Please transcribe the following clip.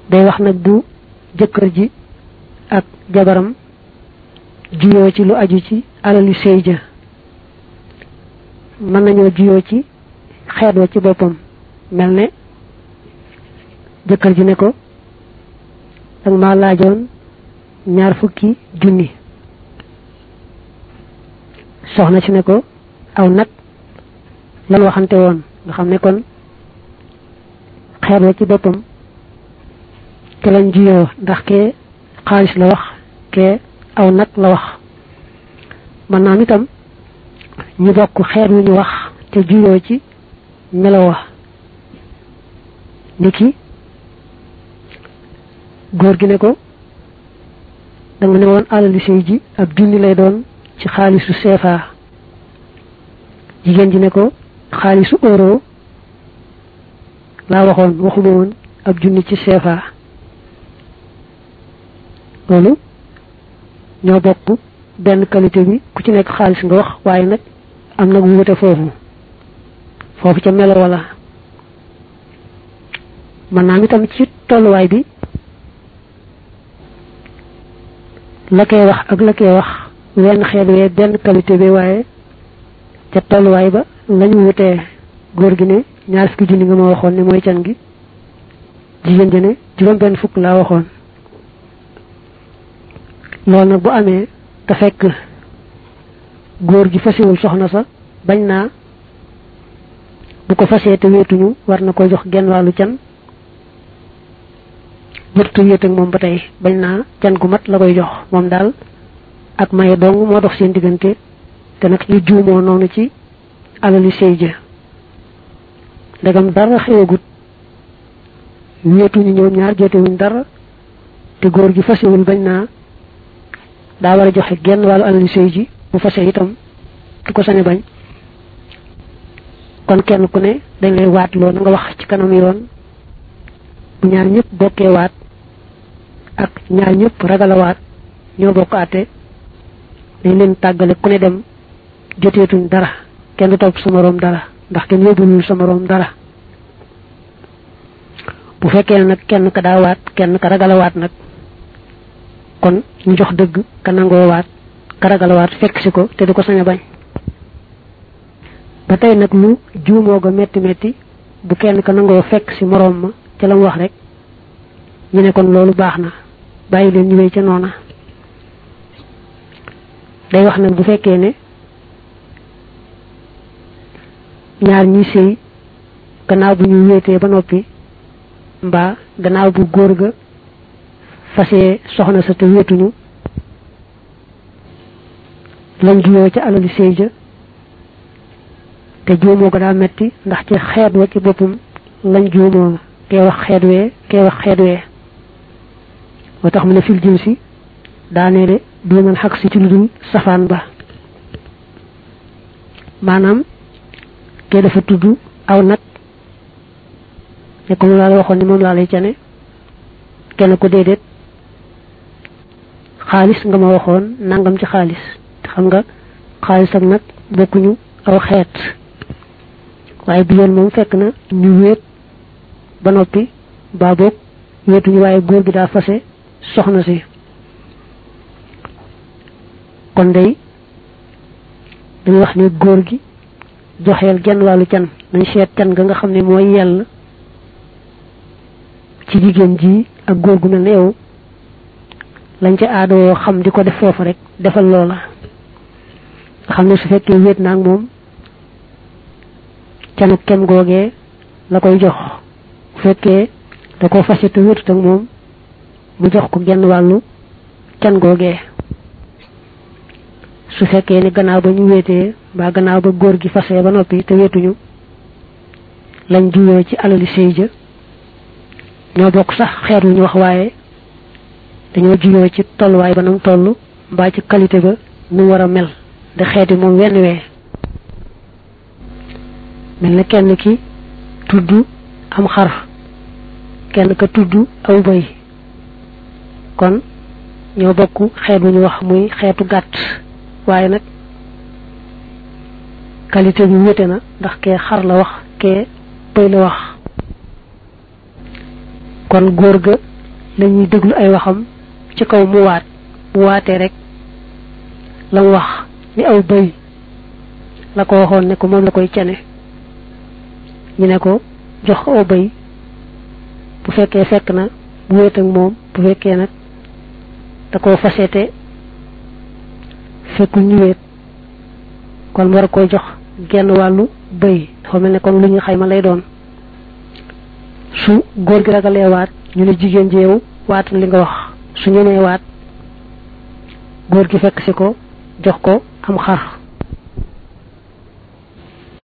day wax nag bu jëkkër ji ak jabaram juyoo ci lu aju ci alali sëy ja mën nañoo juyoo ci xeet wa ci boppam mel ne jëkkër ji ne ko danga ma laajoon ñaar fukki junni soxna si ne ko aw nag lan waxante woon nga xam ne kon xeet wa ci boppam te lañ juyoo ndax kee xaalis la wax kee aw nag la wax man naam itam ñu bokk xeet wu ñu wax te juyoo ci melo wa niki góor gi ne ko danga ne woon alali sëy ji ab junni lay doon ci xaalisu CFA jigéen ji ne ko xaalisu euro laa waxoon waxuma woon ab junni ci CFA loolu ñoo bokk benn qualité bi ku ci nekk xaalis nga wax waaye nag am nag wuute foofu foofu ca melo wala mën naa itam ci tolluwaay bi la koy wax ak la koy wax wenn xeet wee benn qualité bi waaye ca tolluwaay ba lañu wutee góor gi ne ñaar fukki junni nga ma waxoon ne mooy can gi jigéen ji ne juróom benn fukk laa waxoon loolu nag bu amee te fekk góor gi fasewul soxna sa bañ naa bu ko fasee te wéetuñu war na ko jox genn wàllu can jërtu wéet ak moom ba tey bañ naa can gu mat la koy jox moom daal ak maye dong moo dox seen diggante te nag ñu juumoo noonu ci alali sëy ja ndegam dara xewagut wéetuñu ñoom ñaar jotewuñ dara te góor gi fasewul bañ naa daa war a joxe genn wàllu alali sëy ji bu fase itam du ko sañ a bañ kon kenn ku ne dañ lay waat loo na nga wax ci kanam yoon bu ñaar ñëpp bokkee waat ak ñaar ñëpp ragal a waat ñoo bokk àtte dañ leen tàggale ku ne dem joteetuñ dara kenn du topp sa moroom dara ndax kenn yóbbulul sa moroom dara bu fekkee ne nag kenn ka daa waat kenn ka ragal a waat nag kon ñu jox dëgg ka nangoo waat ka ragal a waat fekk si ko te du ko sañ a bañ ba tey nag lu juumoo ga metti metti bu kenn ka nangoo fekk si moroom ma ca la mu wax rek ñu ne kon loolu baax na bàyyi leen ñu wéy ca noona day wax nag bu fekkee ne ñaar ñi sëy gannaaw bu ñu wéetee ba noppi mbaa gannaaw bu góor ga fasee soxna sa te wéetuñu lañ juyoo ca alali sëy ja te juumoo ko daa metti ndax ci xeet wa ci boppam lañ juumoo kee wax xeet wee kee wax xeet wee moo tax mu ne fil jim si daaneele du man xaq si ci lu dul safaan ba maanaam kee dafa tudd aw nag ne ko mu laa la waxoon ni moom laa lay cane kenn ko déedéet xaalis nga ma waxoon nangam ci xaalis te xam nga xaalis ak nag bokkuñu aw xeet waaye bi yoon moom fekk na ñu wéet ba noppi baa boog wéetuñu waaye góor gi daa fase soxna si kon day dañuy wax ne góor gi joxeel genn wàllu can nañ seet can nga nga xam ne mooy yell ci jigéen ji ak góor gu mel ne yow lañ ca aadoo xam di ko def foofu rek defal loola nga xam ne su fekkee wéet naag moom canu kem googee la koy jox bu fekkee da ko fase te wéetut ak moom mu jox ko genn wàllu can googee su fekkee ni gannaaw ba ñu wéetee mbaa gannaaw ba góor gi fase ba noppi te wéetuñu lañ juyoo ci alali sëy ja ñoo bokk sax xeet wu ñu wax waaye dañoo juyoo ci tolluwaay ba nam toll mbaa ci qualité ba nu war a mel de xeeti moom wenn wee mel na kenn ki tudd am xar kenn ka tudd aw bëy kon ñoo bokk xeet wu ñu wax muy xeetu gàtt waaye nag qualité bi wute na ndax kee xar la wax kee bëy la wax kon góor ga lañuy déglu ay waxam ci kaw mu waat mu waatee rek la mu wax ni aw bëy la ko waxoon ne ko moom la koy cene ñu ne ko jox ko aw bëy bu fekkee fekk na bu wéet ak moom bu fekkee nag da koo faseete fekkul ñu wéet kon mu war koy jox genn wàllu bëy dafa mel ne kon lu ñu xayma lay doon su góor gi ragalee waat ñu ne jigéen ji yow waatal li nga wax su ñemee waat góor gi fekk si ko jox ko am xar